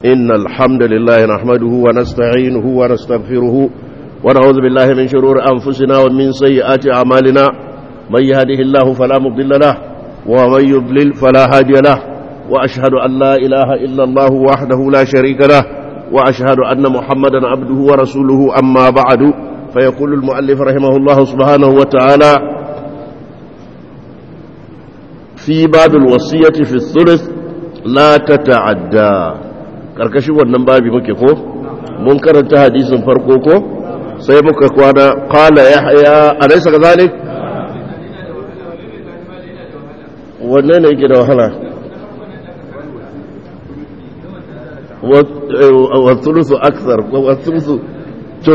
إن الحمد لله نحمده ونستعينه ونستغفره ونعوذ بالله من شرور أنفسنا ومن سيئات أعمالنا من يهده الله فلا مضل له ومن يضلل فلا هادي له وأشهد أن لا إله إلا الله وحده لا شريك له وأشهد أن محمدا عبده ورسوله أما بعد فيقول المؤلف رحمه الله سبحانه وتعالى في باب الوصية في الثلث لا تتعدى karkashin wannan babi muke ko mun karanta hadisin farko ko sai muka kwana qala yahya alaysa kadhalik wanne ne yake da wahala wa thuluthu akthar wa thuluthu to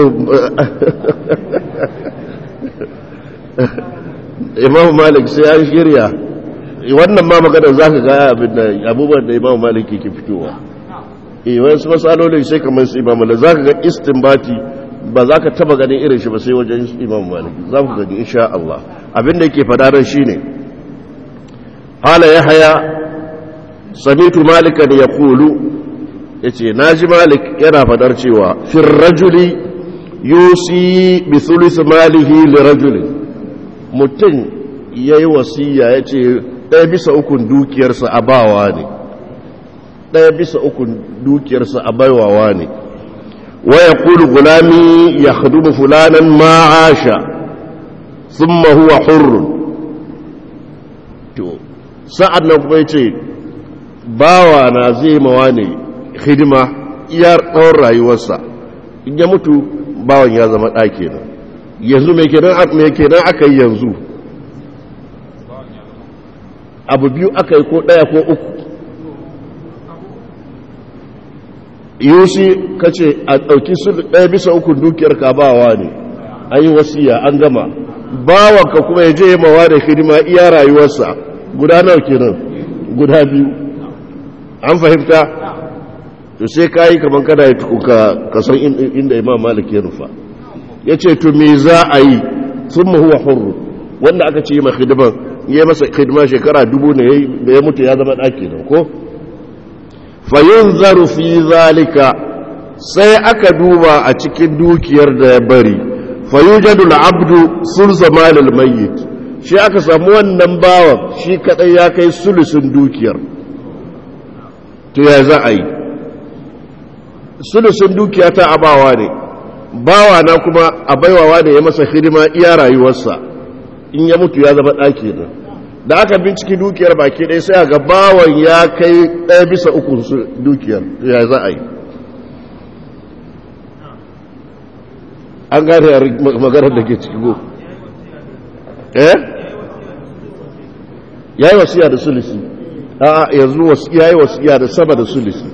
imam malik sai an shirya wannan ma magana za ka ga abin da abubuwan da imam malik ke fitowa eh wasu matsalolin sai kamar su imam malik za ka ga istinbati ba za ka taba ganin irin shi ba sai wajen imam malik za ku gani insha Allah abin da yake fada ran shine hala yahya samitu malikan yaqulu yace naji malik yana fadar cewa fir rajuli yusi bi thuluth malihi li rajulin mutum yayi wasiya yace ɗaya bisa ukun dukiyarsa a bawa ne ɗaya bisa ukun dukiyarsa a baiwawa ne waya kulu gulami ya hadubu fulanan ma'asha sun mahuwa hurrun to sa'ad nan kuma ce bawa na zai mawa ne hidima iya tsawon rayuwarsa in ya mutu bawan ya zama ɗake nan yanzu mai kenan aka yi yanzu abu biyu aka yi ko ɗaya ko uku yusi ka ce a ɗauki su ɗaya bisa ukun dukiyar ka bawa ne an yi wasiya an gama bawanka kuma ya je yi mawa da hidima iya rayuwarsa guda nawa kenan guda biyu an fahimta to sai ka yi kamar kada ya tukuka kasan inda imam malik ya rufa ya ce to me za a yi sun mahuwa hurru wanda aka ce yi ma hidiman ya masa hidima shekara dubu ne da ya mutu ya zama ɗaki da ko fayin zaru fi zalika sai aka duba a cikin dukiyar da ya bari fayujadu abdu sun zama mayyit shi aka samu wannan bawan shi kadai ya kai sulusun dukiyar to ya za a yi sulusun dukiya ta abawa ne bawa na kuma a baiwawa da ya masa hidima iya rayuwarsa in ya mutu ya zama ɗaki da da aka binciki dukiyar baki ɗaya sai ga bawan ya kai ɗaya bisa uku su dukiyar ya za a yi an gane maganar da ke ciki go eh ya yi wasiya da sulisi a yanzu ya yi wasiya da sama da sulisi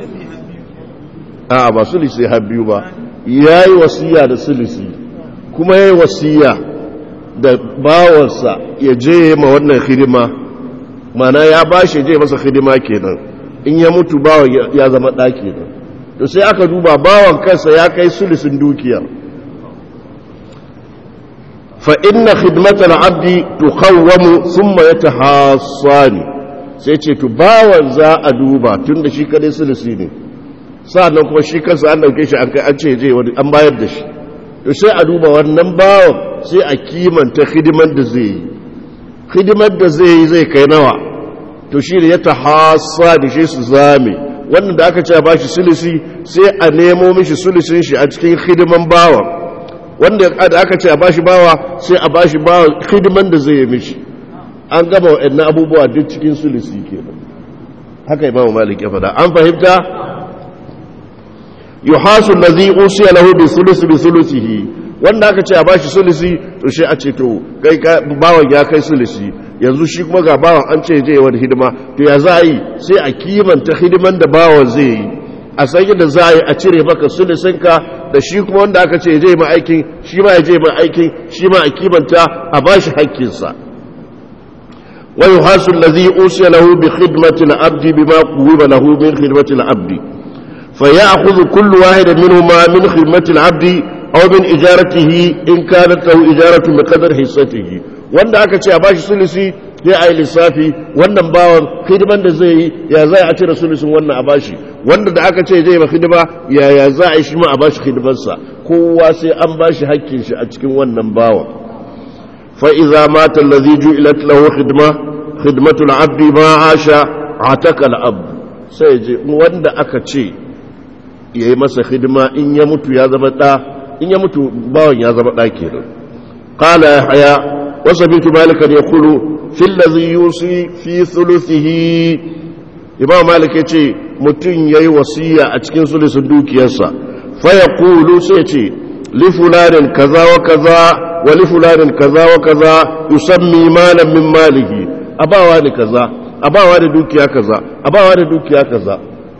a ba sulisi har biyu ba ya yi wasiya da sulisi kuma ya yi wasiya da bawansa ya je ma wannan hidima mana ya ba shi je masa hidima kenan in ya mutu bawan ya zama ɗa kenan to sai aka duba bawan kansa ya kai sulisin dukiyar fa inna khidmatal abdi tuqawwamu thumma yatahassani sai ce to bawan za a duba tunda shi kadai sulisi ne sa'annan kuma shi kansa an dauke shi an kai an ce je an bayar da shi to sai a duba wannan bawan sai a kimanta hidimar da zai yi hidimar da zai yi zai kai nawa to shi ne ya ta hasa da shi su zame wannan da aka ce ba shi sulisi sai a nemo mishi sulisin shi a cikin hidiman bawan wanda da aka ce a ba shi bawa sai a ba shi bawa hidiman da zai yi mishi an gama waɗannan abubuwa duk cikin sulisi kenan haka imamu malik ya faɗa an fahimta yuhasu allazi usiya lahu bi sulusi bi sulusihi wanda aka ce a bashi sulisi to shi a ce to kai bawan ya kai sulisi yanzu shi kuma ga bawan an ce je wani hidima to ya za a yi sai a kimanta hidiman da bawan zai yi a san yadda za a yi a cire maka sulisinka da shi kuma wanda aka ce je ma aikin shi ma ya je ma aikin shi ma a kimanta a bashi hakkinsa wa yuhasu allazi usiya lahu bi khidmati al-abdi bima quwiba lahu min khidmati al-abdi fa ya'khudhu kullu wahidin minhuma min khidmati al-abdi aw min ijaratihi in kanat lahu ijaratu bi qadar hissatihi wanda aka ce a bashi sulusi sai a yi lissafi wannan bawan hidiman da zai yi ya zai a cire sulusin wannan a bashi wanda da aka ce zai ba hidima yaya za a yi shi ma a bashi hidimarsa kowa sai an bashi hakkin shi a cikin wannan bawa fa idza mata allazi ju'ilat lahu khidma khidmatul abdi ma asha ataka al-abd sai je wanda aka ce yayi masa hidima in ya mutu ya zama da in ya mutu bawan ya zama da kenan qala yahya wa sabitu malikan yaqulu fil ladhi yusi fi thuluthihi imam malik yace mutun yayi wasiya a cikin sulusun dukiyarsa fa yaqulu sai ce li fulanin kaza wa kaza wa li fulanin kaza wa kaza yusammi malan min malihi abawa ne kaza abawa da dukiya kaza abawa da dukiya kaza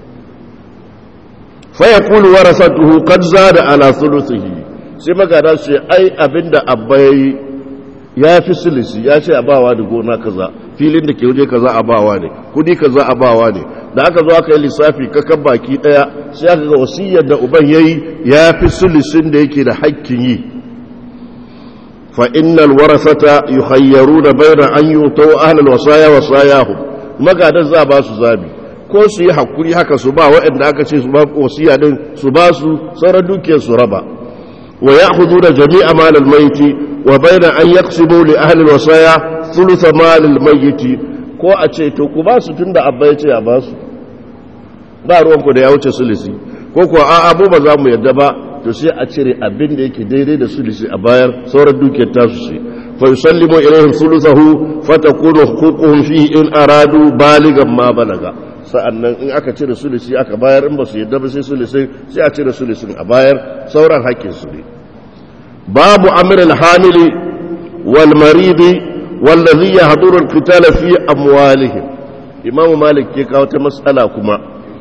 fa yaqulu warasatuhu qad zada ala thuluthihi sai magana su ce ai abinda abba yayi ya fi silisi ya ce abawa da gona kaza filin da ke waje kaza abawa ne kudi kaza abawa ne da aka zo aka yi lissafi kakan baki daya sai aka ga wasiyar da uban yayi ya fi silisin da yake da hakkin yi fa innal warasata yukhayyaruna bayna an yutu ahlul wasaya wasayahum magadan za ba su zabi ko su yi hakuri haka su ba waɗanda aka ce su ba wasiya din su ba su sauran dukiyar su raba wa ya'khuduna jami'a mal al-mayt wa bayna an yaqsimu li ahli al-wasaya thuluth mal al-mayyit ko a ce to ku ba su tunda abba ya ce a ba su ba ruwan ku da ya wuce sulisi ko ko a abu ba za mu yadda ba to sai a cire abin da yake daidai da sulisi a bayar sauran dukiyar tasu ce fa yusallimu ilayhim thuluthahu fatakunu huququhum fihi in aradu baligan ma balaga sa'annan in aka cire sulisi aka bayar in ba su yadda ba sai sulisi sai a cire sulisin a bayar sauran haƙƙin su ne babu amr al-hamili wal maridi wallazi yahduru al-qitala fi amwalihim imam malik ke kawo ta mas'ala kuma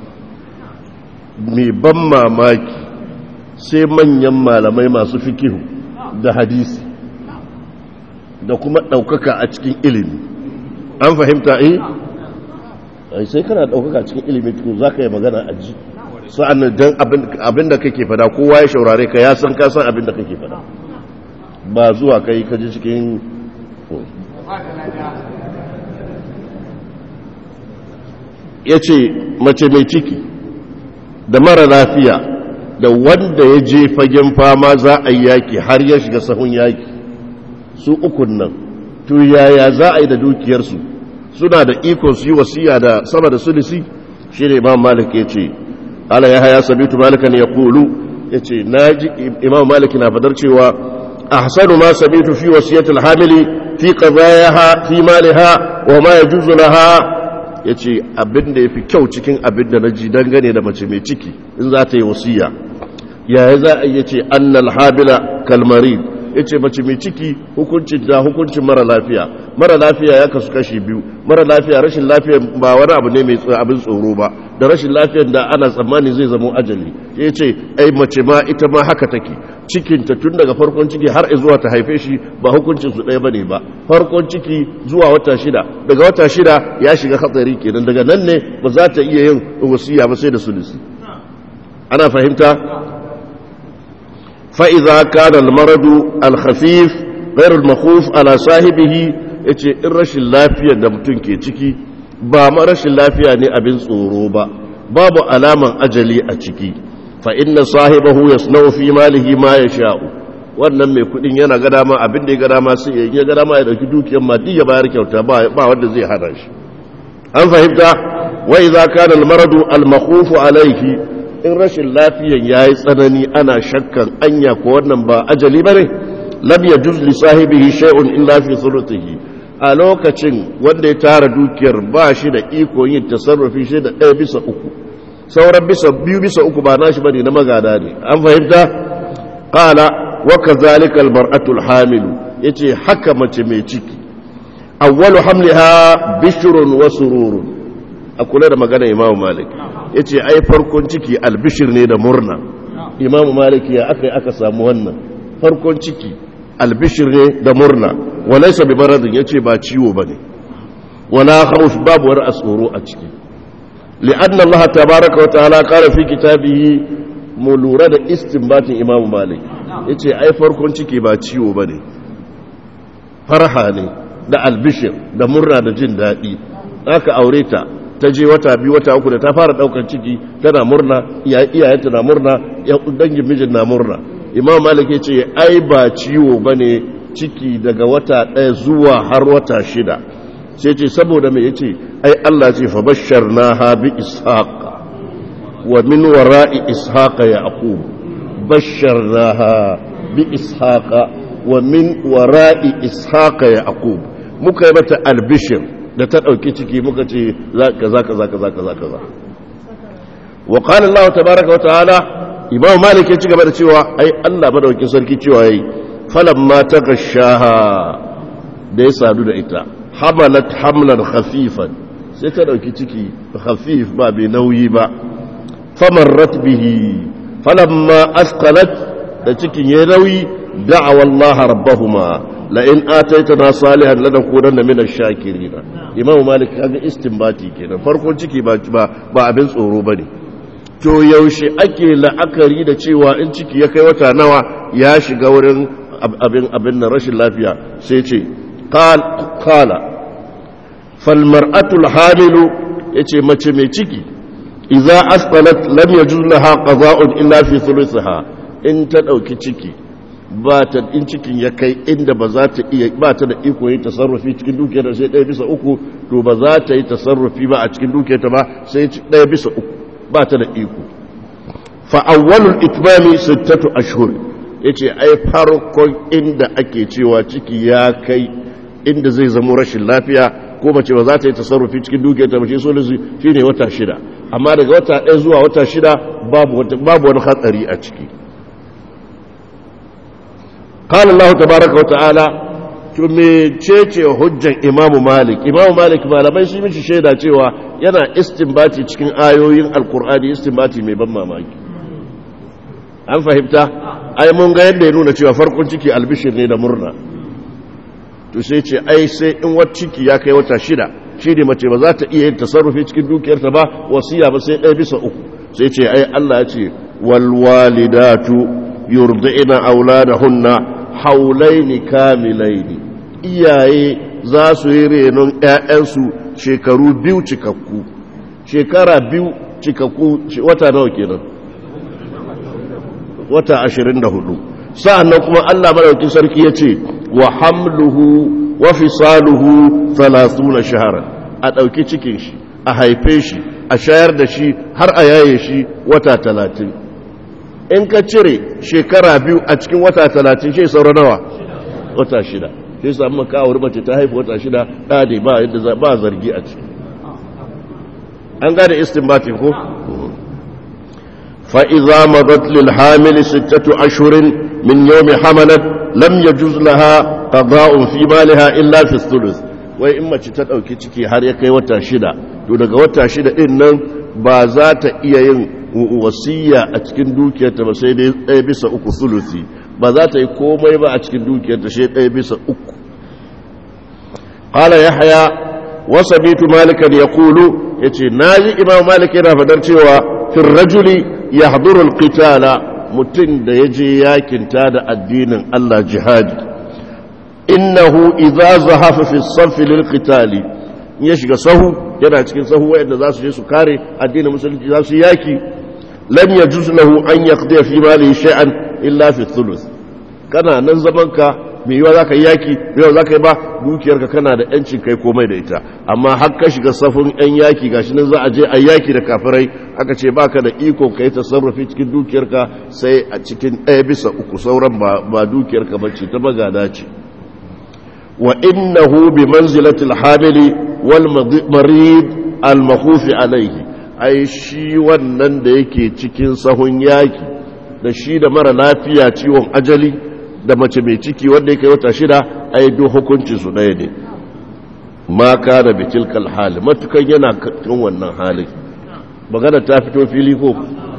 mai ban mamaki sai manyan malamai masu fikihu da hadisi da kuma ɗaukaka a cikin ilimi an fahimta eh ai sai kana ɗaukaka a cikin ilimi tukun za ka yi magana a ji sa'an don abin da kake fada kowa ya shaurare ka ya san ka san abin da kake fada ba zuwa kai ka ji cikin ya ce mace mai ciki da mara lafiya da wanda ya je fagen fama za a yi yaki har ya shiga sahun yaki su ukun nan to yaya za a yi da dukiyarsu suna da ikon su yi wasiya da sama da sulisi shi ne imam malik ya ce ala ya haya sabitu malikan ya kulu ya ce na ji imam malik na fadar cewa ahsanu ma sabitu fi wasiyatul hamili fi qadayaha fi maliha wa ma yajuzu laha ya ce abin da ya fi kyau cikin abin da na ji dangane da mace mai ciki in za ta yi wasiya yaya za a yi ce annal habila kalmari ya ce mace mai ciki hukuncin ta hukuncin mara lafiya mara lafiya ya kasu kashi biyu mara lafiya rashin lafiya ba wani abu ne mai abin tsoro ba da rashin lafiyar da ana tsammani zai zama ajali ya ce ai mace ma ita ma haka take cikinta tun daga farkon ciki har zuwa ta haife shi ba hukuncin su ɗaya bane ba farkon ciki zuwa wata shida daga wata shida ya shiga hatsari kenan daga nan ne ba za ta iya yin wasiya ba sai da sulisi ana fahimta fa idza kana al maradu al khafif ghayr al makhuf ala sahibihi yace in rashin lafiyar da mutum ke ciki ba ma rashin lafiya ne abin tsoro ba babu alaman ajali a ciki fa inna sahibahu yasna'u fi malihi ma yasha'u wannan mai kudin yana ga dama abin da ya ga dama sai ya ga dama ya dauki dukiyar ma ya bayar kyauta ba ba wanda zai hana shi an fahimta wa idza kana al-maradu al-makhuf alayhi in rashin lafiyan yayi tsanani ana shakkan anya ko wannan ba ajali bane lam yajuz li sahibihi shay'un illa fi thuluthihi a lokacin wanda ya tara dukiyar ba shi da iko yin tasarrufi shi da ɗaya bisa uku sauran bisa biyu bisa uku ba nashi bane na magada ne an fahimta qala wa kadhalika almar'atu alhamilu yace haka mace mai ciki awwalu hamliha bishrun wa sururun a kula da magana imamu malik yace ai farkon ciki albishir ne da murna imamu malik ya aka aka samu wannan farkon ciki albishir ne da murna walaysa bi maradin yace ba ciwo bane wala khawf babu war asuru a ciki لأن الله تبارك وتعالى قال في كتابه ملورة استنبات إمام مالك yace ai farkon ciki ba ciwo bane farha ne da albishir da murna da jin daɗi aka aure ta ta je wata biyu wata uku da ta fara daukar ciki tana murna iyayenta na murna dangin mijin na murna imam malik ya ce ai ba ciwo bane ciki daga wata ɗaya zuwa har wata shida sai ce saboda mai yace ai Allah ce fa basharnaha bi ishaqa wa min wara'i ishaqa yaqub basharnaha bi ishaqa wa min wara'i ishaqa yaqub muka yi mata albishir da ta dauki ciki muka ce kaza kaza kaza kaza kaza wa qala Allah tabaaraka wa ta'ala imam malik ya ci gaba da cewa ai Allah madaukakin sarki cewa yayi falamma tagashaha da ya sadu da ita hamalat hamlan khafifan sai ta dauki ciki khafif ba bai nauyi ba famarrat bihi falamma asqalat da cikin yayi nauyi da'awa Allah rabbahuma la in ataitana salihan lanakunanna min ash-shakirin imam malik kaga istinbati kenan farkon ciki ba ba abin tsoro bane to yaushe ake la'akari da cewa in ciki ya kai wata nawa ya shiga wurin abin abin na rashin lafiya sai ce kala falmar'atul hamilu ya ce mace mai ciki iza asqalat lam yajuz laha qada'un illa fi thuluthaha in ta dauki ciki ba ta in cikin ya kai inda ba za ta iya ba ta da iko yi tasarrufi cikin dukiyar sai ɗaya bisa uku to ba za ta yi tasarrufi ba a cikin dukiyar ta ba sai ɗaya bisa uku ba ta da iko fa awwalul itmami sittatu ashhur yace ai farkon inda ake cewa ciki ya kai inda zai zama rashin lafiya ko mace ba za ta yi tasarrufi cikin dukiyar ta mace solusi shine wata shida amma daga wata ɗaya zuwa wata shida babu babu wani hatsari a ciki قال الله تبارك وتعالى to mecece hujjan imamu malik imamu malik malamai shi mishi shaida cewa yana istinbati cikin ayoyin alkur'ani istinbati mai ban mamaki an fahimta ai mun ga yadda ya nuna cewa farkon ciki albishir ne da murna to sai ce ai sai in wata ciki ya kai wata shida shi ne mace ba za ta iya yin tasarrufi cikin dukiyarta ba wasiya ba sai ɗaya bisa uku sai ce ai Allah ya ce walwalidatu yurdi'na auladahunna haulaini kamilaini iyaye za su yi renon ‘ya'yansu shekaru biyu cikakku shekara biyu cikakku wata nawa kenan wata ashirin da hudu sa'annan kuma Allah maɗauki sarki ya ce wa hamluhu wa fisaluhu na shahara a ɗauki cikin shi a haife shi a shayar da shi har a yaye shi wata talatin in ka cire shekara biyu a cikin wata talatin shi saura nawa wata shida shi samu makawar mace ta haifu wata shida ɗade ba yadda ba zargi a ciki an gane istinbatin ko fa'iza madat lil hamili sittatu ashurin min yomi hamalat lam ya juz laha qada'un fi maliha illa fi thuluth wai in mace ta ɗauki ciki har ya kai wata shida to daga wata shida ɗin nan ba za ta iya yin wasiya a cikin dukiyarta ba sai dai ɗaya bisa uku sulusi ba za ta yi komai ba a cikin dukiyarta sai ɗaya bisa uku ƙala ya haya wasa bitu malikan ya kulu ya ce na yi imam malik yana fadar cewa fin rajuli ya hadurul qitala mutum da ya je yakinta da addinin allah jihadi innahu idza zahafa fi safi lil qitali ya shiga sahu yana cikin sahu wayanda za su je su kare addinin musulunci za su yaki lam yajuz lahu an yaqdi fi mali shay'an illa fi thuluth kana nan zaman ka me yawa zaka yaki me yawa zaka yi ba dukiyarka kana da yancin kai komai da ita amma har ka shiga safin yan yaki gashi nan za a je a yaki da kafirai aka ce baka da iko kai tasarrufi cikin dukiyarka sai a cikin ɗaya bisa uku sauran ba ba dukiyarka bace ta magada ce wa innahu bi manzilatil hamili wal marid al makhufi alaihi ai shi wannan da yake cikin sahun yaki da shi da mara lafiya ciwon ajali da mace mai ciki wanda yake wata shida ai duk hukuncin su ɗaya ne ma kana bi tilkal hali matukan yana cikin wannan halin magana ta fito fili ko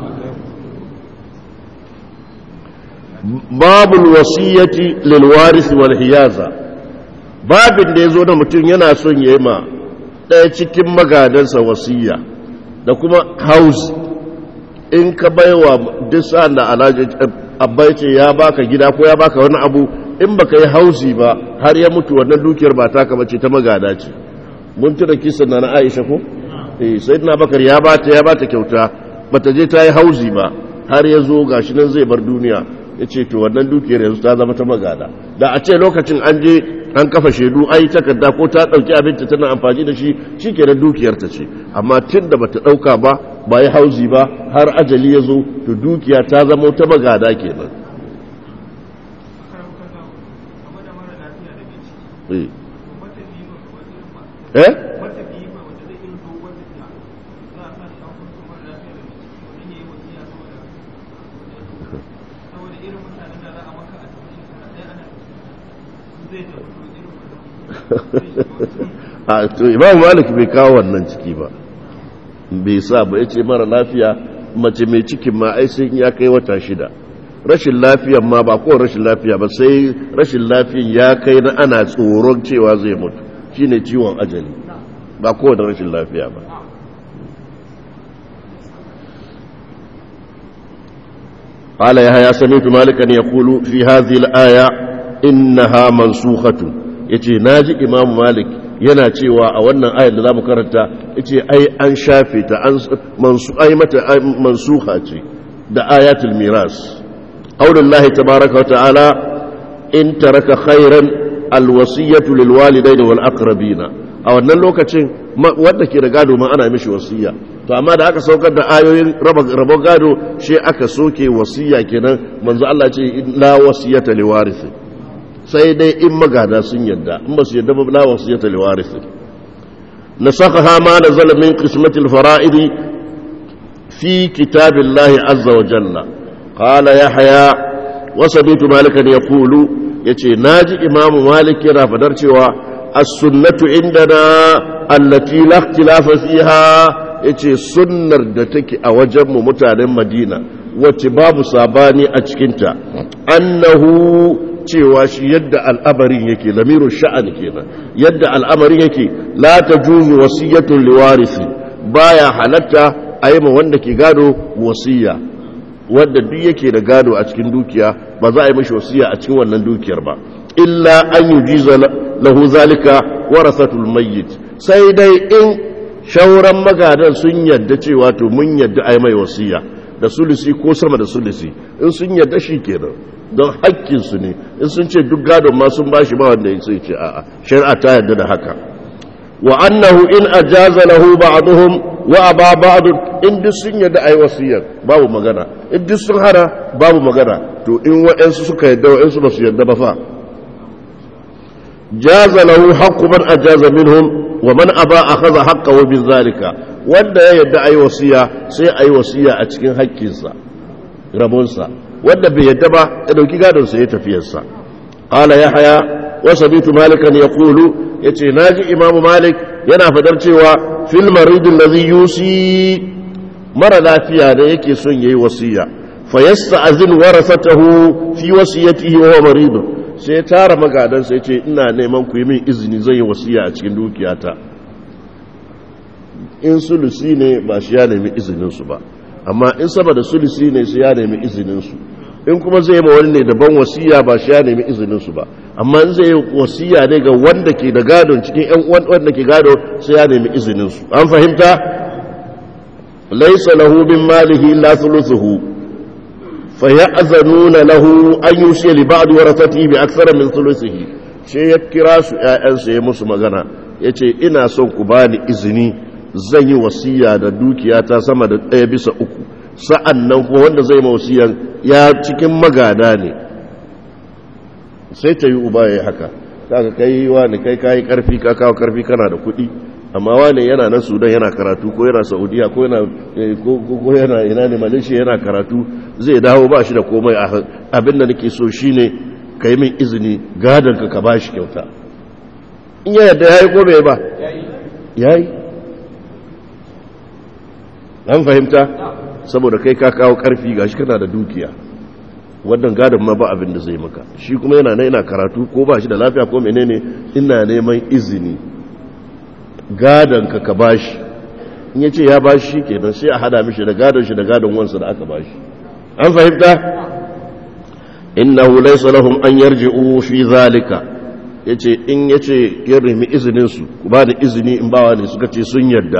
babul wasiyyati lil waris wal hiyaza babin da yazo da mutum yana son yayi ma ɗaya cikin magadansa wasiyya da kuma house in ka baiwa duk sa'an da alhaji abba ce ya baka gida ko ya baka wani abu in baka yi hausi ba har ya mutu wannan dukiyar ba taka bace ta magada ce mun tuna kisan na Aisha ko eh sayyidina bakar ya bata ya bata kyauta bata je ta yi hauzi ba har ya zo gashi nan zai bar duniya ya ce to wannan dukiyar yanzu ta zama ta magada da a ce lokacin an je an kafa shaidu ai takarda ko ta dauki abinta tana amfani da shi shikenan dukiyar ta ce amma tun da bata dauka ba ba yi hauzi ba har ajali ya zo to dukiya ta zama ta magada kenan eh a to imam malik bai kawo wannan ciki ba bai sa ba ya ce mara lafiya mace mai cikin ma ai sai ya kai wata shida rashin lafiyan ma ba ko rashin lafiya ba sai rashin lafiyan ya kai na ana tsoron cewa zai mutu shine ciwon ajali ba ko da rashin lafiya ba قال يحيى سمعت مالكا يقول في هذه الآية إنها منسوخة yace naji Imam Malik yana cewa a wannan ayar da zamu karanta yace ai an shafe ta an mansu ai mata mansuha ce da ayatul miras qaulullahi tabaaraka wa ta'ala in taraka khairan alwasiyatu lilwalidaini wal aqrabina a wannan lokacin wanda ke da gado ma ana mishi wasiya to amma da aka saukar da ayoyin rabon gado shi aka soke wasiya kenan manzo Allah ce la wasiyata liwarisi sai dai in magada sun yadda in ba su yadda ba la wasiyata liwarisi nasakha ma nazala min qismati alfara'idi fi kitabillahi azza wa jalla qala yahya wa sabitu malikan yaqulu yace naji imamu malik yana fadar cewa as-sunnatu indana allati la ikhtilafa fiha yace sunnar da take a wajenmu mutanen Madina wacce babu sabani a cikinta annahu cewa shi yadda al'amarin yake lamiru sha'an kenan yadda al'amarin yake la tajuzu wasiyatun liwarisi baya halatta a yi ma wanda ke gado wasiya wanda duk yake da gado a cikin dukiya ba za a yi mashi wasiya a cikin wannan dukiyar ba illa an yujiza lahu zalika warasatul mayyit sai dai in shauran magadan sun yadda cewa to mun yadda ai mai wasiya da sulusi ko sama da sulusi in sun yadda shi kenan don haƙƙinsu ne in sun ce duk gadon ma sun bashi ba wanda sai ce a'a shari'a ta yadda da haka wa annahu in ajaza lahu ba'dhum wa aba ba'd in duk sun yadda ai wasiyar babu magana in duk sun hana babu magana to in wa'ansu suka yadda wa'ansu ba su yadda ba fa jaza lahu haqqu man ajaza minhum wa man aba akhadha haqqahu bin zalika wanda ya yadda ayi wasiya sai ayi wasiya a cikin haƙƙinsa rabonsa wanda bai yadda ba ya dauki gadon sa ya tafiyar sa qala yahya wa sabitu malikan yaqulu yace naji imamu malik yana fadar cewa fil marid alladhi yusi mara lafiya da yake son yayi wasiya fayasta'zin warasatahu fi wasiyatihi wa huwa marid sai tara magadansa ya ce ina neman ku yi min izini zai yi wasiya a cikin dukiyata in sulusi ne ba shi ya nemi izininsu ba amma in sama da sulusi ne su ya nemi izininsu in kuma zai ma wani ne daban wasiya ba shi ya nemi izininsu ba amma in zai yi wasiya ne ga wanda ke da gadon cikin yan wanda ke gado sai ya nemi izininsu an fahimta laisa lahu min malihi la thuluthuhu فيأذنون له أن يوصي لبعض ورثته بأكثر من ثلثه sai ya kira su ‘ya'yansa ya musu magana ya ce ina son ku bani izini zan yi wasiya da dukiyata sama da ɗaya bisa uku sa'an nan kuma wanda zai ma wasiyan ya cikin magada ne sai ta yi uba ya yi haka kaga kai wani kai kayi karfi ka kawo karfi kana da kuɗi amma wani yana nan sudan yana karatu ko yana saudiya ko yana ko yana ina ne malaysia yana karatu zai dawo ba shi da komai abin da nake so shine ka yi min izini gadon ka ka ba shi kyauta in ya yadda ya yi ko bai ba ya yi an fahimta saboda kai ka kawo karfi ga shi kana da dukiya wannan gadon ma ba abin da zai maka shi kuma yana yana karatu ko ba shi da lafiya ko menene ina neman izini gadon ka ka bashi in yace ya bashi shi kenan sai a hada mishi da gadon shi da gadon wansa da aka bashi an fahimta innahu laysa lahum an yarji'u fi zalika yace in yace ya rimi izinin su ku ba da izini in bawa ne suka ce sun yarda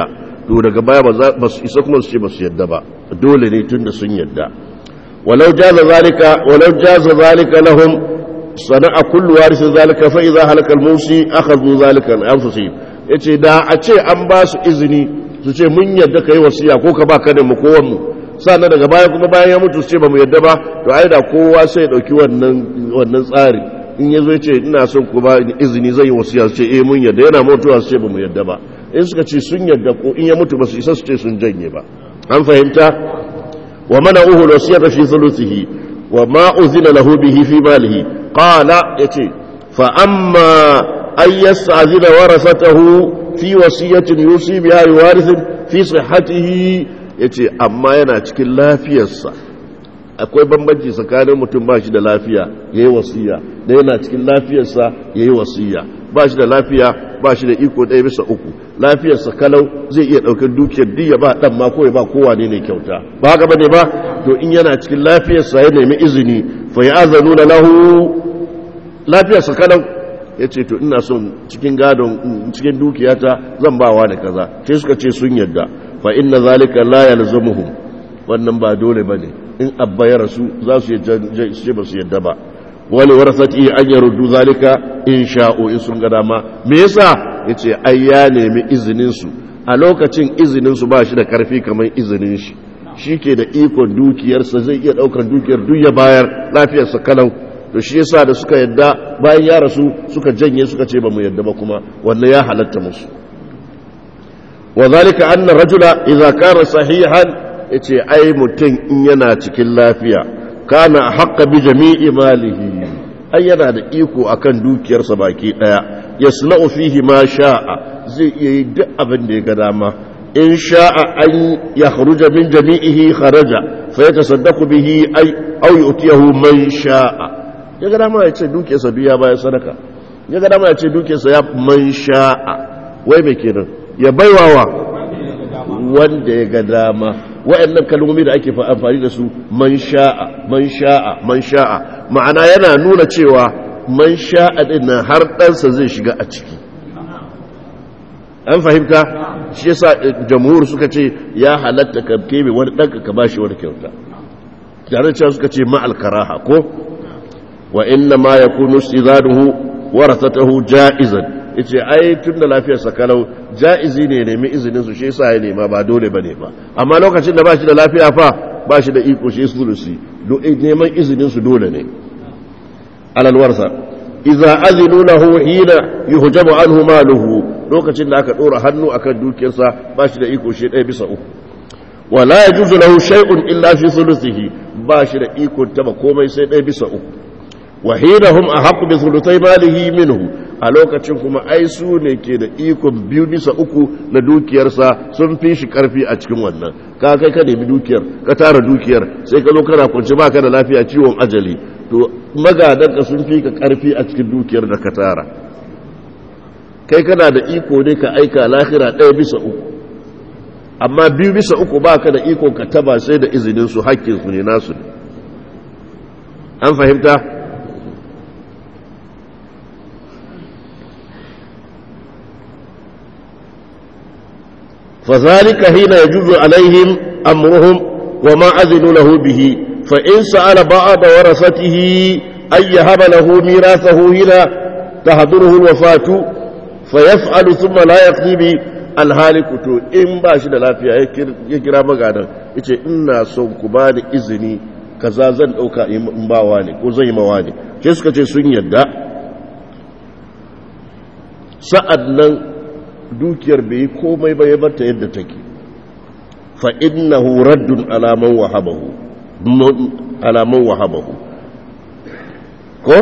to daga baya ba su isa kuma su ce ba su yadda ba dole ne tun da sun yadda walau jaza zalika walau jaza zalika lahum sana'a kullu warisin zalika fa idza halaka al-musi akhadhu zalika an anfusihim yace da a ce an ba su izini su ce mun yadda kai wasiya ko ka ba ka da mu ko mu sannan daga baya kuma bayan ya mutu su ce ba mu yadda ba to ai da kowa sai ya dauki wannan wannan tsari in yazo ya ce ina son ku ba izini zai yi wasiya su ce eh mun yadda yana mutuwa su ce ba mu yadda ba in suka ce sun yadda ko in ya mutu ba su isa su ce sun janye ba an fahimta wa mana uhu wasiyata fi thuluthihi wa ma uzina lahu bihi fi malihi qala yace fa amma ay yasta'zina warasatahu fi wasiyatin yusi biha yuwarithu fi sihhatihi yace amma yana cikin lafiyarsa akwai bambanci tsakanin mutum ba shi da lafiya yayi wasiya da yana cikin lafiyarsa yayi wasiya ba shi da lafiya ba shi da iko ɗaya bisa uku lafiyarsa kalau zai iya ɗaukar dukiyar diya ba ɗan ma kawai ba kowa ne ne kyauta ba haka ba ne ba to in yana cikin lafiyarsa ya nemi izini fa ya azanu da lahu lafiyarsa kalau ya ce to ina son cikin gadon cikin dukiyata zan bawa da kaza sai suka ce sun yadda fa inna zalika la yalzamuhum wannan ba dole bane in abba ya rasu za su ce ba su yadda ba wani warasati an ya rudu zalika in sha'o in sun ga dama me yasa yace ai ya nemi izinin su a lokacin izinin su ba shi da karfi kamar izinin shi shike da ikon dukiyarsa zai iya daukar dukiyar duk ya bayar lafiyarsa kalau to shi yasa da suka yadda bayan ya rasu suka janye suka ce ba mu yadda ba kuma wannan ya halatta musu wa zalika anna rajula idza kana sahihan yace ai mutum in yana cikin lafiya kana haqqa bi jami'i malihi ai yana da iko akan dukiyarsa baki daya yasna'u fihi ma sha'a zai iya yi duk abin da ya ga dama in sha'a an yakhruja min jami'ihi kharaja fa yatasaddaqu bihi ay aw yu'tiyahu man sha'a ya ga dama ya ce dukiyarsa biya bayan sadaka ya ga dama ya ce dukiyarsa ya man sha'a wai me kenan ya baiwawa wanda ya ga dama wa'annan kalmomi da ake amfani da su man sha'a man sha'a man sha'a ma'ana yana nuna cewa man sha'a din nan har ɗansa zai shiga a ciki an fahimta shi yasa jamhur suka ce ya halatta ka kebe wani ɗanka ka bashi wani kyauta tare da suka ce ma'al karaha ko wa inna ma yakunu istizaduhu warasatahu ja'izan yace ai tun da lafiyar sa kalau ja'izi ne nemi izinin su shi yasa ya nema ba dole bane ba amma lokacin da bashi da lafiya fa bashi da iko shi sulusi do neman izinin su dole ne alal warsa idza azinu lahu hina yuhjabu anhu maluhu lokacin da aka dora hannu akan dukiyarsa bashi da iko shi ɗaya bisa uku wala yajuzu lahu shay'un illa fi sulusihi bashi da iko taba komai sai ɗaya bisa uku wahidahum ahqqu bi thulutai malihi minhu a lokacin kuma ai su ne ke da ikon biyu bisa uku na dukiyarsa sun fi shi karfi a cikin wannan ka kai ka nemi dukiyar ka tara dukiyar sai ka zo kana kunci baka da lafiya ciwon ajali to magadanka sun fi ka karfi a cikin dukiyar da ka tara kai kana da iko ne ka aika lahira ɗaya bisa uku amma biyu bisa uku baka da iko ka taba sai da izinin su hakkin su ne nasu ne an fahimta فذلك حين يجوز عليهم أمرهم وما أذنوا له به فإن سأل بعض ورثته أن يهب له ميراثه هنا تحضره الوفاة فيفعل ثم لا يقضي به alhaliku to in ba shi da lafiya ya kira magadan ya ce ina son ku ba da izini kaza zan ɗauka in bawa ne ko zai mawa ne sai suka ce sun yadda sa'ad nan dukiyar bai yi komai ba ya barta yadda take fa innahu raddun alaman wahabahu alaman wahabahu ko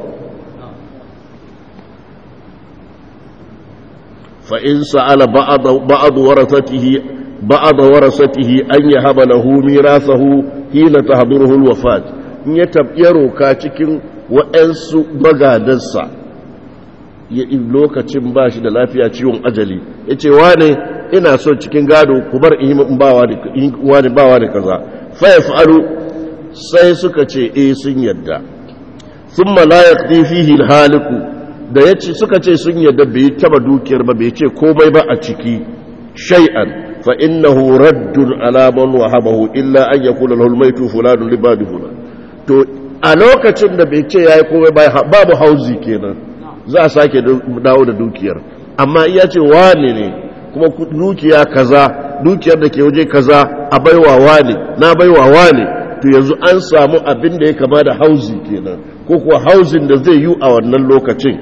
fa in sa'ala ba'd warathatihi ba'd warathatihi an yahaba lahu mirathahu hina tahduruhu alwafat in ya tabyaro ka cikin wa'ansu magadansa lokacin ba shi da lafiya ciwon ajali ya ce wane ina son cikin gado ku bar in wani bawa da kaza faya fa'alu sai suka ce e sun yadda sun malayak fihi haliku da ya ce suka ce sun yadda bai taba dukiyar ba bai ce komai ba a ciki shay'an fa innahu raddun ala man wahabahu illa an yakuna lahu almaytu fulanun libadi fulan to a lokacin da bai ce yayi komai babu hauzi kenan za a sake dawo da dukiyar amma iya ce wane ne kuma dukiya kaza dukiyar da ke waje kaza a baiwa wane na baiwa wane to yanzu an samu abin da ya kama da hauzi kenan ko kuwa hauzin da zai yi a wannan lokacin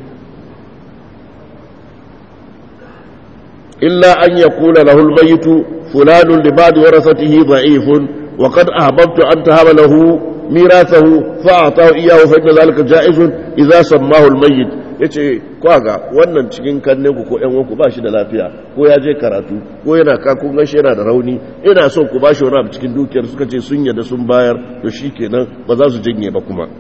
illa an ya kula lahul mayitu fulanun li ba'd warasatihi da'ifun wa qad ahbabtu an tahaba lahu mirathahu fa atahu iyyahu fa inna zalika ja'izun idza sammahu al-mayyit yace kwaga wannan cikin kannen ku ko ƴan uwanku ba shi da lafiya ko ya je karatu ko yana ka kun gashi yana da rauni ina son ku ba shi wani abu cikin dukiyar suka ce sun yadda sun bayar to shikenan ba za su janye ba kuma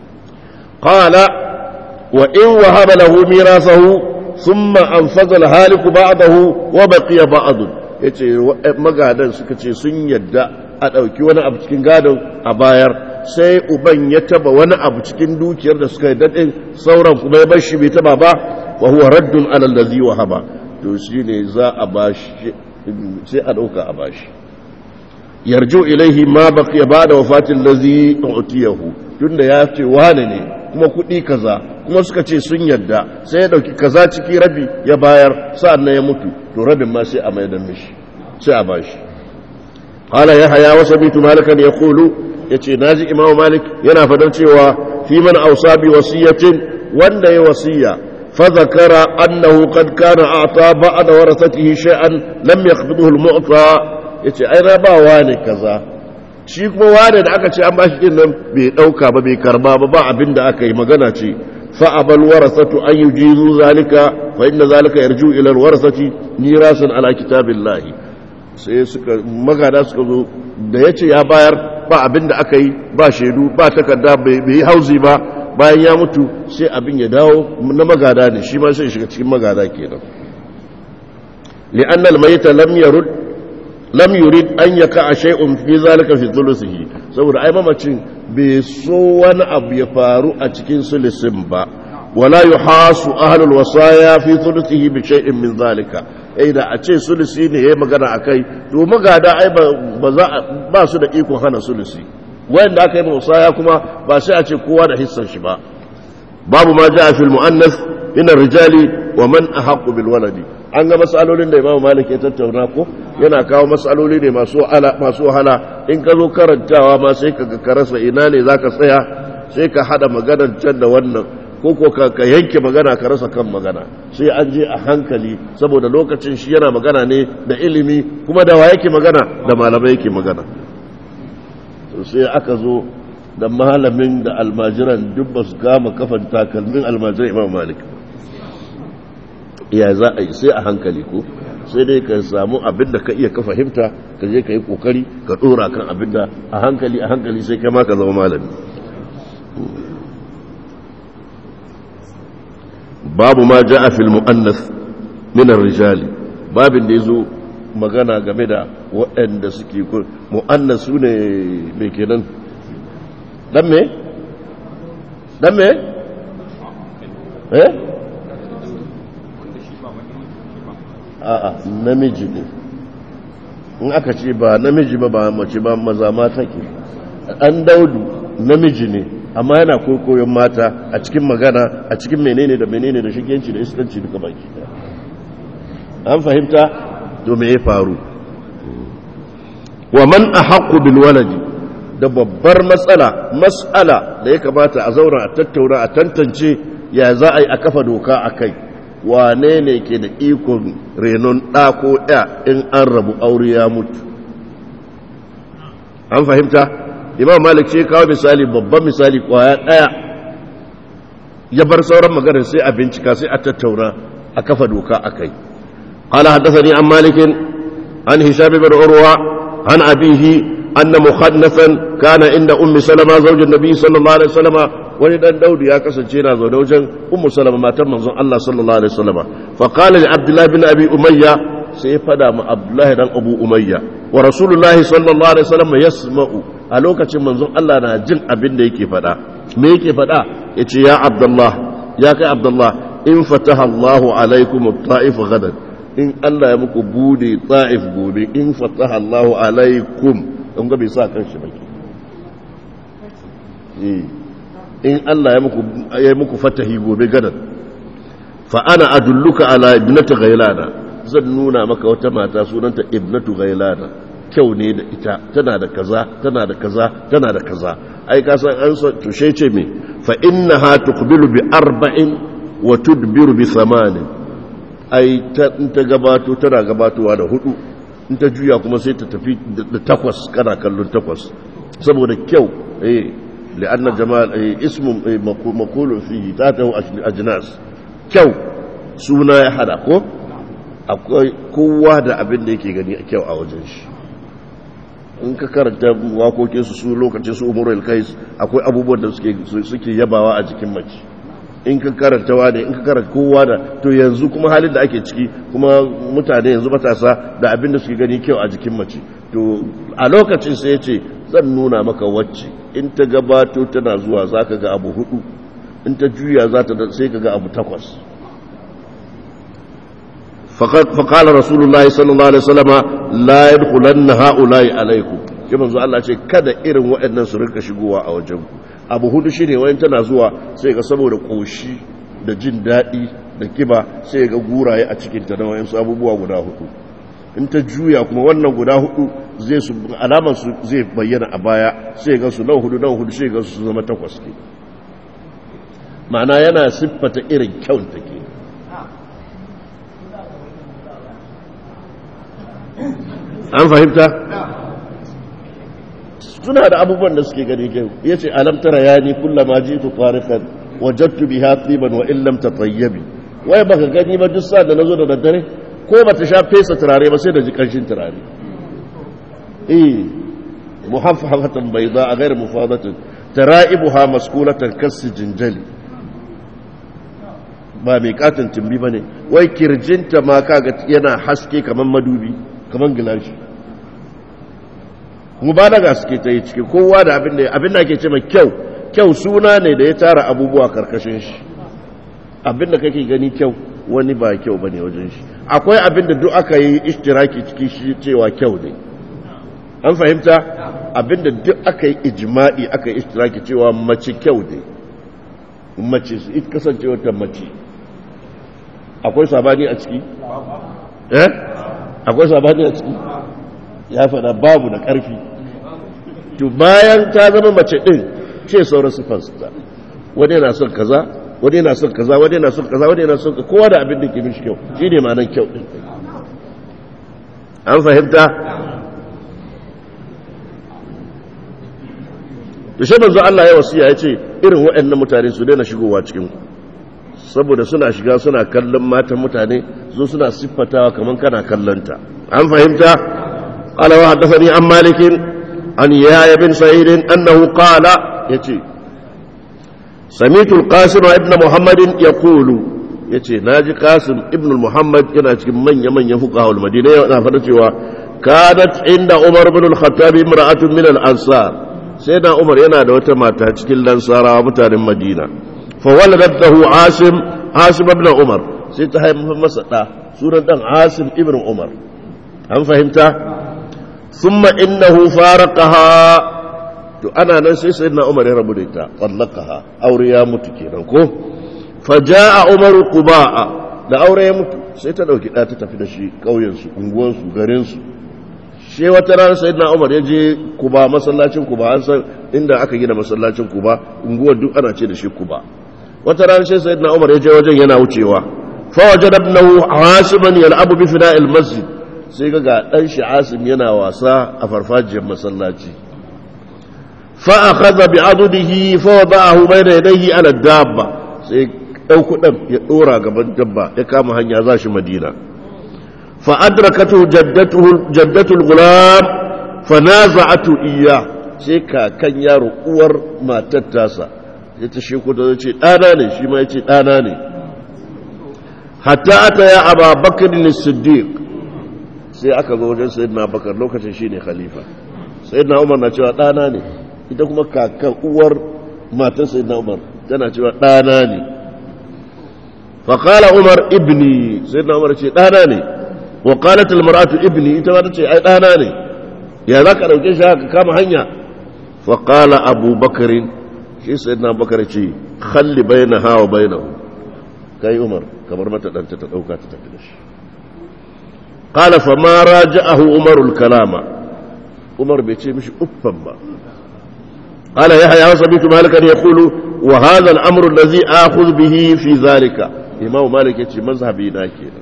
qala wa in wahaba lahu mirasahu thumma anfaza al-haliku ba'dahu wa baqiya ba'd yace magadan suka ce sun yadda a dauki wani abu cikin gadon a bayar sai uban ya taba wani abu cikin dukiyar da suka yi daɗin sauran kuma ya bar shi bai taba ba wa huwa raddun alal ladhi wa haba to shine za a bashi sai a dauka a bashi yarju ilaihi ma baqiya ba'da wafatil ladhi utiyahu tunda ya ce wane ne kuma kuɗi kaza kuma suka ce sun yadda sai ya dauki kaza ciki rabi ya bayar sa'annan ya mutu to rabin ma sai a maida mishi sai a bashi qala yahya wa sabitu malikan yaqulu ya ce na ji imamu malik yana fadar cewa fi man ausa bi wasiyatin wanda ya wasiya fa zakara annahu qad kana a'ta ba'da warasatihi shay'an lam yaqbiduhu al-mu'ta yace ai na ba wani kaza shi kuma wani da aka ce an bashi din nan bai dauka ba bai karba ba ba abin da aka yi magana ce fa abal warasatu an yujizu zalika fa inna zalika yarju ila al-warasati mirasan ala kitabillahi sai suka magada suka zo da yace ya bayar ba abin da aka yi ba shaidu ba takarda bai yi hauzi ba bayan ya mutu sai abin ya dawo na magada ne shi ma sai shiga cikin magada kenan li'annal mayta lam yarud lam yurid an yaka shay'un fi zalika fi thuluthihi saboda ai mamacin bai so wani abu ya faru a cikin sulusin ba wala yuhasu ahlul wasaya fi thuluthihi bi shay'in min zalika ai da a ce sulusi ne yayi magana akai to magada ai ba za ba su da iko hana sulusi wanda aka yi musaya kuma ba sai a ce kowa da hissan shi ba babu ma jaa fil muannas min rijali wa man ahqqu bil waladi an ga masalolin da imamu malik ya tattauna ko yana kawo masaloli ne masu wahala masu wahala in ka zo karantawa ma sai ka ka rasa ina ne zaka tsaya sai ka hada maganar can da wannan ko ko ka yanke magana ka rasa kan magana sai an je a hankali saboda lokacin shi yana magana ne da ilimi kuma da wa yake magana da malamai yake magana to sai aka zo da malamin da almajiran duk ba su kama kafan takalmin almajiran imam malik ya za a yi sai a hankali ko sai dai ka samu abin da ka iya ka fahimta ka je ka yi kokari ka dora kan abin da a hankali a hankali sai kai ma ka zama malami babu ma ja'a fil mu'annas min ar-rijali babin da yazo magana game da waɗanda suke mu'annas su ne mai kenan dan me dan me eh a'a namiji ne in aka ce ba namiji ba ba mace ba maza mata ke an daudu namiji ne amma yana koyon mata a cikin magana a cikin menene da menene da shigenci da iskanci duka baki an fahimta to me ya faru wa man ahaqqu bil waladi da babbar matsala matsala da ya kamata a zauna a tattauna a tantance ya za a yi a kafa doka a kai wane ne ke da ikon renon ɗa ko ya in an rabu aure ya mutu an fahimta imam malik ce kawo misali babban misali kwaya ɗaya ya bar sauran maganar sai a bincika sai a tattauna a kafa doka a kai قال حدثني عن مالك عن هشام بن عروة عن أبيه أن مخنثا كان عند أم سلمة زوج النبي صلى الله عليه وسلم wani dan daudi ya kasance yana zaune wajen ummu salama matar manzon Allah sallallahu alaihi wasallam fa qala li abdullah bin abi umayya sai ya fada ma abdullah dan abu umayya wa rasulullahi sallallahu alaihi wasallam yasma'u a lokacin manzon Allah na jin abin da yake fada me yake fada yace ya abdullah ya kai abdullah in fataha Allah alaikum at-ta'if gadan in Allah ya muku bude ta'if gobe in fataha Allahu alaikum don ga bai sa kan shi baki in Allah ya muku ya muku fatahi gobe gadan fa ana adulluka ala ibnati ghailana zan nuna maka wata mata sunanta ibnatu ghailana kyau ne da ita tana da kaza tana da kaza tana da kaza ai ka san an so tushe ce me fa innaha tuqbilu bi arba'in wa tudbiru bi thamanin ai ta in ta gabato tana gabatowa da hudu in ta juya kuma sai ta tafi da takwas kana kallon takwas saboda kyau eh li'anna jamal eh, ismu eh, maqulu fihi tatahu ajnas kyau suna ya hada ko akwai kowa da abin da yake gani a kyau a wajen shi in ka karanta wakokin su su lokacin su umar kais akwai abubuwan da suke yabawa a jikin mace in ka karanta wane in ka karanta kowa da to yanzu kuma halin da ake ciki kuma mutane yanzu matasa da abin da suke gani kyau a jikin mace to a lokacin sai ya ce zan nuna maka wacce in ta gabato tana zuwa za ka ga abu hudu in ta juya za ta sai ka ga abu takwas فقال رسول الله صلى الله عليه وسلم لا يدخلن هؤلاء عليكم shi manzo Allah ce kada irin waɗannan su rinka shigowa a wajen ku abu hudu shine wayan tana zuwa sai ga saboda koshi da jin daɗi da kiba sai ga guraye a cikin ta da wayan su abubuwa guda hudu in ta juya kuma wannan guda hudu zai su alaman su zai bayyana a baya sai ga su nan hudu nan hudu sai ga su zama takwas ke ma'ana yana siffata irin kyau take an fahimta suna da abubuwan da suke gani kyau ya ce alamtara ya ni kullama ji tu tarikan wajattu biha tsiban wa illam tatayyabi wai baka gani ba duk sa da nazo da daddare ko bata sha fesa turare ba sai da ji kanshin turare eh muhaffafatan bayda a ghayr mufadatin tara'ibuha maskulatan kas jinjali ba mai katin tumbi bane wai kirjinta ma kaga yana haske kaman madubi kaman gilashi mubalaga suke ta yi ciki kowa da abin da abin da ake ce mai kyau kyau suna ne da ya tara abubuwa karkashin shi abin da kake gani kyau wani ba kyau bane wajen shi akwai abin da duk aka yi ishtiraki ciki shi cewa kyau ne an fahimta abin da duk aka yi ijma'i aka yi ishtiraki cewa mace kyau ne mace su ita kasancewa ta mace akwai sabani a ciki eh akwai sabani a ciki ya faɗa babu da ƙarfi to bayan ta zama mace ɗin ce sauran siffarsa wani yana son kaza wani yana son kaza wani yana son kaza wani yana son kowa da abin da ke mishi kyau shi ne ma'anar kyau ɗin an fahimta da shi manzo Allah ya wasiya ya ce irin waɗannan mutane su daina shigowa cikin ku saboda suna shiga suna kallon matan mutane zo suna siffatawa kamar kana kallonta an fahimta قال وحدثني عن مالك عن يحيى بن سعيد انه قال يتي سمعت القاسم ابن محمد يقول yace naji qasim ibn muhammad yana cikin manya manyan fuqaha al-madina yana fada cewa kanat inda umar ibn al-khattab imra'atun min al-ansar sai da umar yana da wata mata cikin lansarawa mutanen madina fa waladat lahu asim asim ibn umar sai ta haifa masa da sunan dan asim ibn umar an fahimta ثم إنه فارقها to ana nan sai sai na umar ya rabu da ita tsallakaha aure ya mutu kenan ko faja'a umar quba'a da aure ya mutu sai ta dauki da ta tafi da shi kauyen su unguwan su garin su she wata ran sai na umar ya je kuba masallacin kuba an san inda aka gina masallacin kuba unguwar duk ana ce da shi kuba wata ran sai sai na umar ya je wajen yana wucewa fa wajada ibnahu hasiban yal'abu bi fina'il masjid sai ga ɗan shi asim yana wasa a farfajiyar masallaci fa'akaza bi adudihi fa wada'ahu bayna yadayhi ala dabba sai ɗauku ɗan ya ɗora gaban dabba ya kama hanya za shi madina fa adrakatu jaddatul gulam fa naza'atu iya sai kakan yaro uwar matar tasa ya ta sheku da ce ɗana ne shi ma ya ce ɗana ne hatta ata ya aba bakar siddiq sai aka zo wajen sayyidina bakar lokacin shi ne khalifa sayyidina umar na cewa ɗana ne ita kuma kakan uwar matan sayyidina umar tana cewa ɗana ne faƙala umar ibni sayyidina umar ce ɗana ne wa qalat al mar'atu ibni ita ma tace ai dana ne ya zaka dauke shi haka kama hanya fa qala abu bakr shi sayyidina bakar ce khalli bainaha wa bainahu kai umar kamar mata danta ta dauka ta tafi da shi qala fa ma raja'ahu umar al kalama umar bai ce mishi uffan ba قال يحيى وسمعت مالكا يقول وهذا الامر الذي اخذ به في ذلك امام مالك yace mazhabi na kenan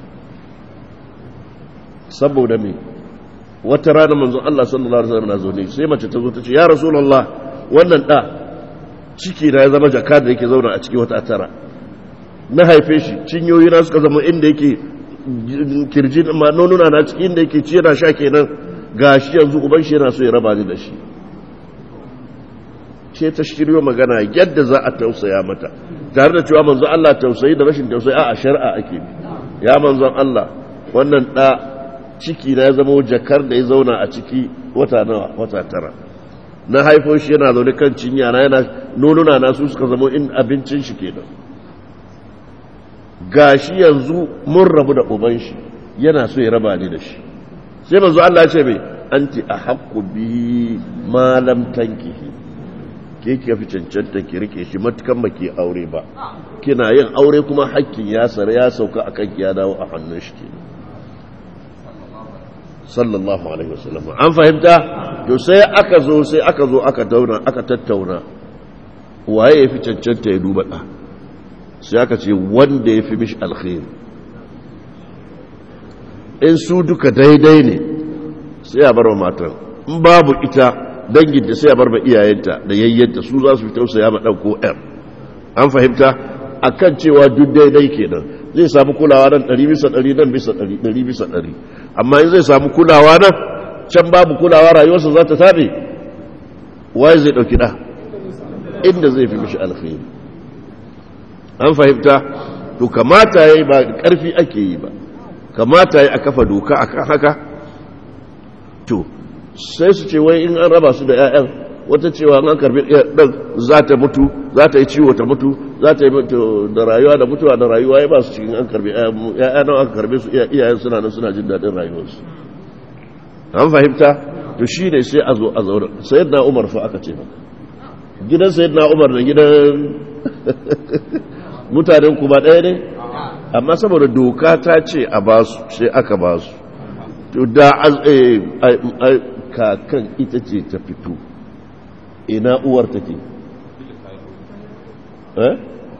saboda me wata rana manzon Allah sallallahu alaihi wasallam na zo ne sai mace ta zo ta ce ya rasulullah wannan da ciki na ya zama jaka da yake zauna a cikin wata tara na haife shi cinyoyi na suka zama inda yake kirji ma nonuna na cikin inda yake ci yana sha kenan gashi yanzu uban shi yana so ya raba ni da shi ce ta shiryo magana yadda za a tausaya mata tare da cewa manzon Allah tausayi da rashin tausayi a shari'a ake bi ya manzon Allah wannan da ciki na ya zama jakar da ya zauna a ciki wata nawa wata tara na haifo shi yana zaune kan cinya na yana nonuna na su suka zama in abincin shi kenan gashi yanzu mun rabu da uban shi yana so ya raba ni da shi sai manzo Allah ya ce mai anti ahaqqu bi ma lam tankihi ke ki fi cancanta ki rike shi matukan baki aure ba kina yin aure kuma hakkin ya sare ya sauka akan ki ya dawo a hannun shi ke sallallahu alaihi wasallam an fahimta to sai aka zo sai aka zo aka dauna aka tattauna waye ya fi cancanta ya duba da sai aka ce wanda ya fi mishi alkhairi in su duka daidai ne sai a bar wa matan in babu ita danginta sai a bar ma iyayenta da yayyanta su za su fi tausaya ma ɗan ko ɗan an fahimta a kan cewa duk daidai kenan zai samu kulawa nan ɗari bisa ɗari nan bisa ɗari ɗari bisa ɗari amma in zai samu kulawa nan can babu kulawa rayuwarsa za ta taɓe waye zai ɗauki ɗa inda zai fi mishi alkhairi an fahimta to kamata ya yi ba ƙarfi ake yi ba kamata ya a kafa doka akan haka to sai su ce wai in an raba su da 'ya'yan wata cewa an karbi ɗan za ta mutu za ta yi ciwo ta mutu za ta yi da rayuwa da mutuwa da rayuwa ya ba su cikin an karbi 'ya'ya nan aka karbe su iyayen suna nan suna jin daɗin rayuwarsu an fahimta to shi ne sai a zo a zaune sayid na umar fa aka ce maka gidan sayid na umar da gidan mutanen kuma ɗaya ne amma saboda doka ta ce a basu sai aka basu to da kakan ita ce ta fito ina uwar take eh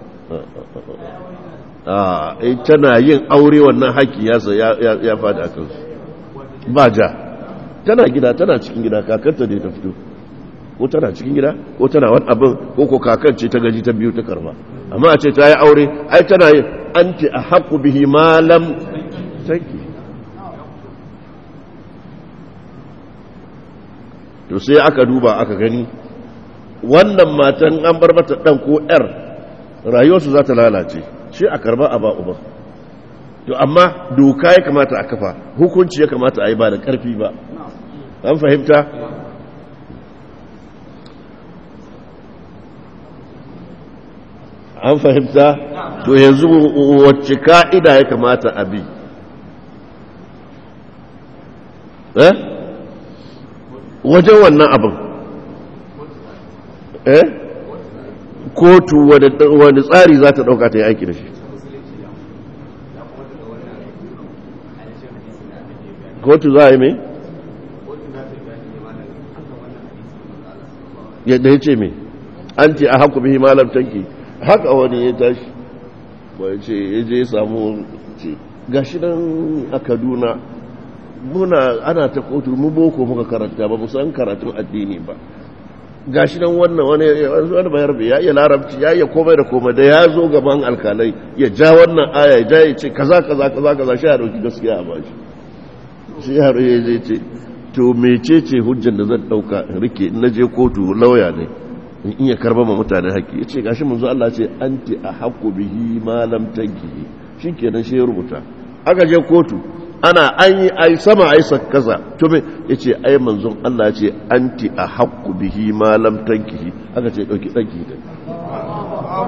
ah tana yin aure wannan haƙƙi ya ya fada a kansu ba ja tana gida tana cikin gida kakanta ne ta fito ko tana cikin gida ko tana wani abin ko ko kakan ce ta gaji ta biyu ta karba amma a ce ta yi aure ai tana yin anti a haƙu bihi malam tanki to sai aka duba aka gani wannan matan an bar mata ɗan ko ‘yar rayuwarsu za ta lalace shi a karba a ba uba to amma doka ya kamata a kafa hukunci ya kamata a yi ba da ƙarfi ba an fahimta an fahimta to yanzu wacce ka'ida ya kamata a bi eh wajen wannan abin eh kotu wani tsari za ta dauka ta yi aiki da shi kotu za a yi mai yadda ya ce mai an ce a haku bihi malam tanki haka wani ya tashi wani ce ya je samu ce gashi nan a kaduna muna ana ta kotu mu boko muka karanta ba mu san karatun addini ba gashi nan wannan wani wani bayar bai ya iya larabci ya iya komai da komai da ya zo gaban alkalai ya ja wannan aya ya ja ya ce kaza kaza kaza kaza shi ya dauki gaskiya a bashi shi ya ya zai ce to mecece hujjan da zan dauka in rike in naje kotu lauya ne in iya karba ma mutane haƙƙi ya ce gashi mun zo Allah ce anti a haƙƙo bihi ma lam tankihi shikenan shi ya rubuta aka je kotu ana an yi ai sama ai kaza to me yace ai manzon Allah ce anti a haqqu bihi ma lam tankihi aka ce dauki danki da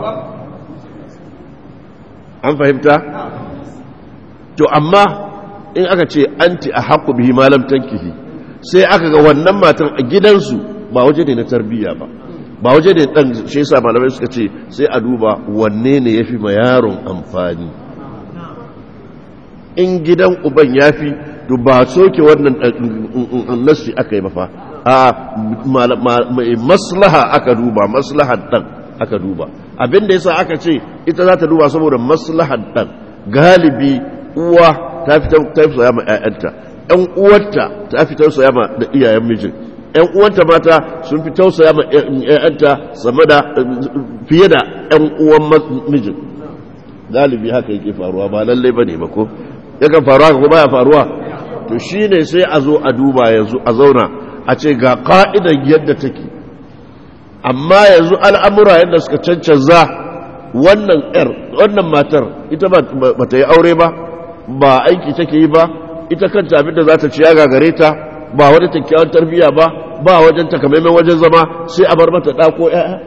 an fahimta to amma in aka ce anti a haƙu bihi malam tankihi sai aka ga wannan matan a gidansu ba waje ne na tarbiyya ba ba waje ne dan shi yasa malamai suka ce sai a duba wanne ne yafi ma yaron amfani in gidan uban yafi to ba soke wannan nasi aka yi ba fa a maslaha aka duba maslahar dan aka duba abinda yasa aka ce ita za ta duba saboda maslahar dan galibi uwa ta fi tausaya ma 'ya'yanta ‘yan uwarta ta fi tausaya ma da iyayen mijin ‘yan uwanta mata sun fi tausaya ma ‘ya'yanta sama da fiye da ‘yan uwan mijin galibi haka yake faruwa ba lallai ba ne ba ko yakan faruwa ko baya faruwa to shi ne sai a zo a duba yanzu a zauna a ce ga ka'idar yadda take amma yanzu al'amura yadda suka cancanza wannan ‘yar wannan matar ita ba ta yi aure ba ba aiki take yi ba ita kanta abinda za ta ci ya gagare ta ba wani kyakkyawan tarbiyya ba ba wajen takamaiman wajen zama sai a bar mata ɗako ‘ya'ya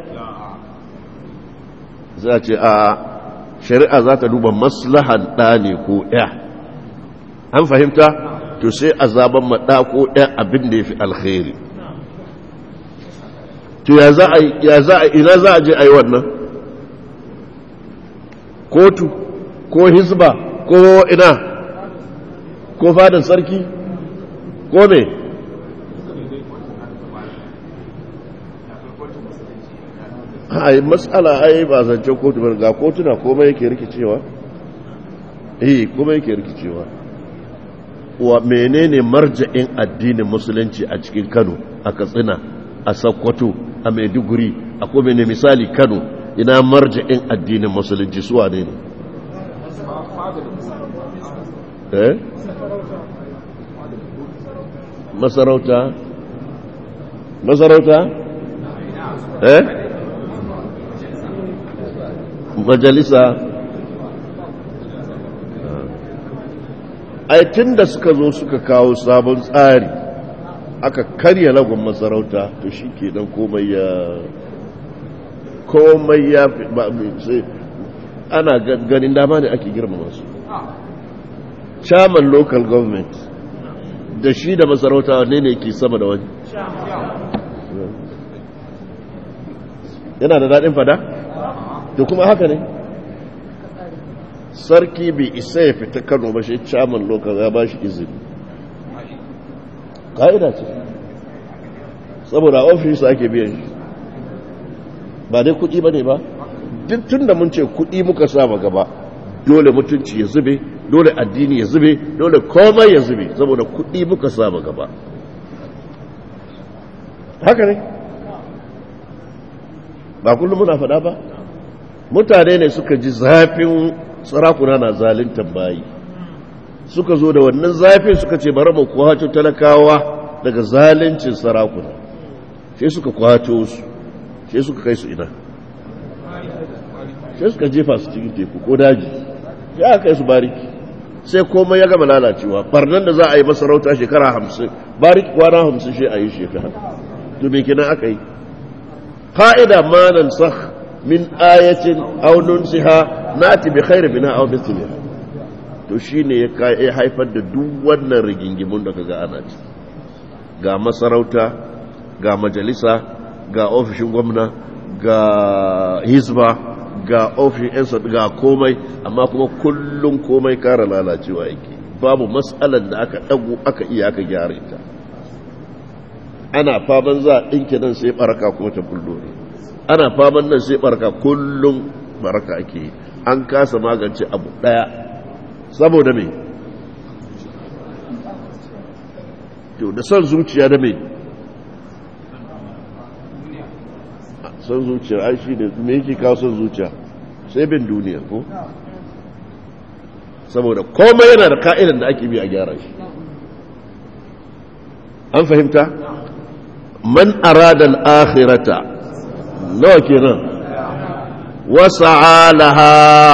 za ce a shari'a za ta duba maslahan ɗa ne ko ‘ya an fahimta to sai a zaben ma ɗa ko ‘ya abin da ya fi alkhairi to ya za a ina za a je a yi wannan kotu ko hizba ko ina ko fadin sarki ko me ai matsala ai ba zancen kotu ga kotuna komai yake rikicewa eh komai yake rikicewa wa menene marja'in addinin musulunci a cikin Kano a Katsina a Sokoto a Maiduguri a kuma ne misali Kano ina marja'in addinin musulunci suwa ne ne eh masarauta masarauta eh majalisa ai tun da suka zo suka kawo sabon tsari aka karya lagun masarauta to shi ke dan komai ya komai ya fi ana ganin dama ne ake girmama su chairman local government da shi da masarauta ne ne ke sama da wani yana da daɗin fada? da kuma haka ne sarki bai isa ya fita kano ba shi chairman local ya ba shi izini ka'ida ce saboda ofis ake biyan shi ba dai kuɗi ba ne ba duk tun da mun ce kuɗi muka sama gaba dole mutunci ya zube dole addini ya zube dole komai ya zube saboda kuɗi muka sama gaba haka ne ba kullum muna faɗa ba mutane ne suka ji zafin sarakuna na zalintan bayi suka zo da wannan zafin suka ce bari mu kwato talakawa daga zalincin sarakuna sai suka kwato su sai suka kai su ina sai suka jefa su cikin teku ko daji sai aka kai su bariki sai komai ya gama lalacewa barnan da za a yi masarauta shekara hamsin bariki kwana hamsin shi a yi shekara to me kenan aka yi ka'ida ma nan sakh min ayatin aw nunsiha nati bi khairi bina aw mithliha to shine ya kai haifar da duk wannan rigingimun da kaga ana ci ga masarauta ga majalisa ga ofishin gwamna ga hizba ga ofishin yan ga komai amma kuma kullum komai kara lalacewa yake babu matsalar da aka dago aka iya aka gyara ita ana faman za a ɗinke nan sai baraka kuma ta bullo ne ana faman nan sai barka kullum baraka ake an kasa magance abu daya saboda me to da son zuciya da me son zuciya ai shi ne me yake kawo son zuciya sai bin duniya ko saboda komai yana da ka'idan da ake bi a gyara shi an fahimta man arada al-akhirata nawa kenan wasa'a laha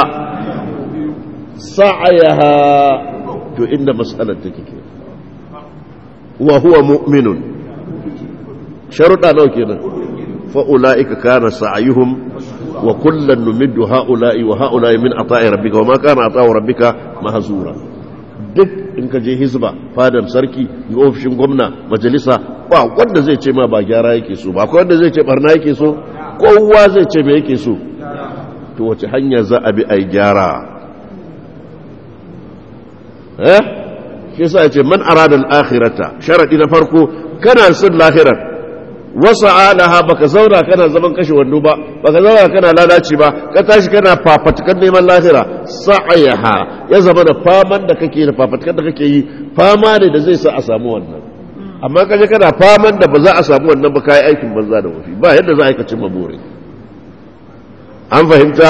sa'ayaha to inda mas'alar take ke wa huwa mu'minun sharuɗa nawa kenan fa ulaika kana sa'yuhum wa kullan numiddu ha'ula'i wa ha'ula'i min ata'i rabbika wa ma kana ata'u rabbika mahzura duk in ka je hizba fadar sarki ofishin gwamna majalisa ba wanda zai ce ma ba gyara yake so ba akwai wanda zai ce barna yake so kowa zai ce me yake so to wace hanya za a bi a yi gyara eh shi yasa ya ce man arada al-akhirata sharadi na farko kana son lahirar wasa alaha baka zauna kana zaman kashe wando ba baka zauna kana lalaci ba ka tashi kana fafatukan neman lahira sa'ayaha ya zama da faman da kake da fafatukan da kake yi fama ne da zai sa a samu wannan amma kaje kana faman da ba za a samu wannan ba kai aikin banza da wafi ba yadda za a yi ka cimma bore an fahimta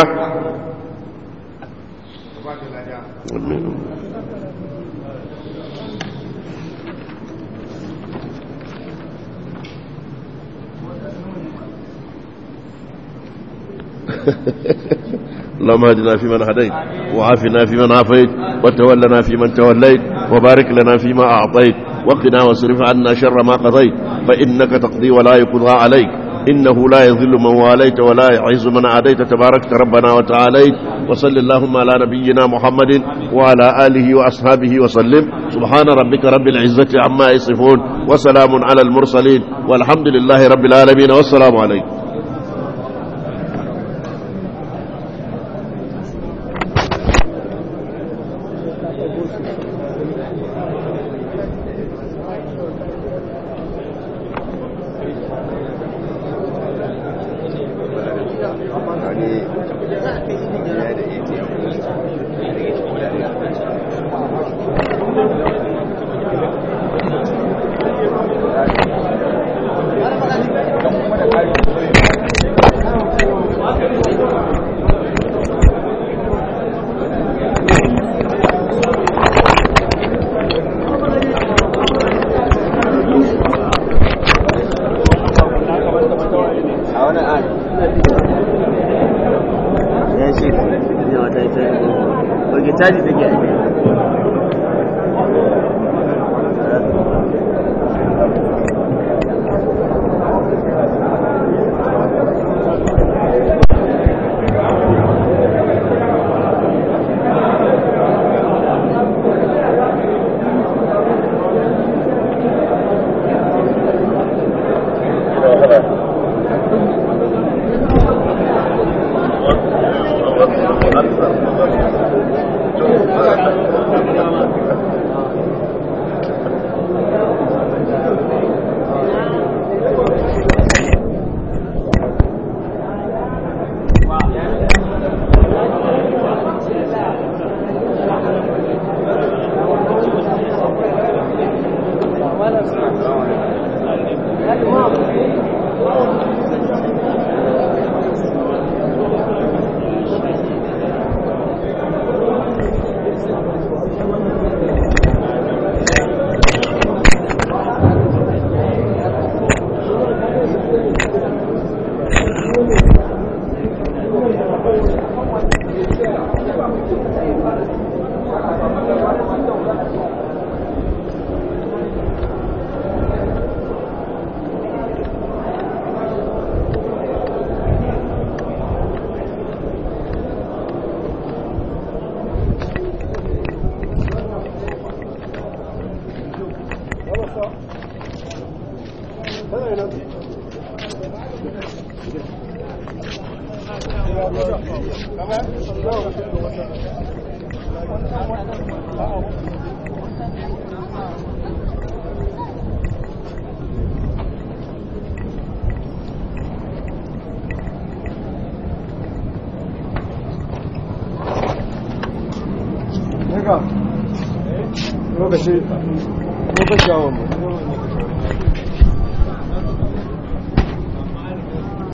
اللهم اهدنا فيمن هديت وعافنا فيمن عافيت وتولنا فيمن توليت وبارك لنا فيما أعطيت وقنا واصرف عنا شر ما قضيت فإنك تقضي ولا يقضى عليك إنه لا يذل من واليت ولا يعز من عاديت تباركت ربنا وتعاليت وصل اللهم على نبينا محمد وعلى آله وأصحابه وسلم سبحان ربك رب العزة عما يصفون وسلام على المرسلين والحمد لله رب العالمين والسلام عليكم lokaci lokaci yawon mu